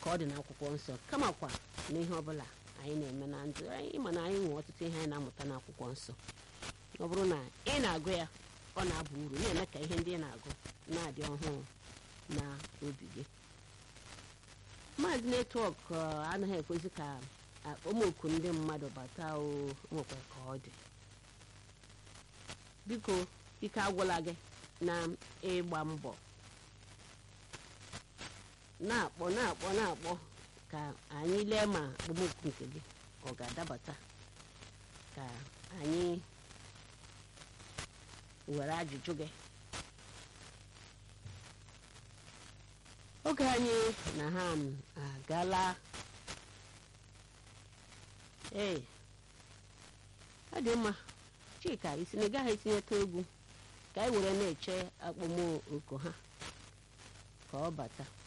ka ọ dị n'akwụkwọ nsọ kamakwa n'ihe ọbụla anyị na-eme na ndụ anyị ma na anyị nwee ọtụtụ ihe anyị na-amụta n'akwụkwọ nsọ ọ bụrụ na ị na-agụ ya ọ na-aba uru na-eme ka ihe ndị ị na-agụ na-adị ọhụụ na obi gị maazị netwọk anaghị ekwezi ka akpọmoku ndị mmadụ bata o nwekwa ka ọ dị biko ike agwụla gị na ịgba mbọ na-akpọ na-akpọ na-akpọ ka anyị lee ma akpọmoku nke gị ọ ga-adabata ka anyị were ajụjụ gị oge anyị na ha agala ee ọ dị mma chika isi na ị gaghị etinyeta egwu ka anyị were na-eche akpọmoku ha ka ọ bata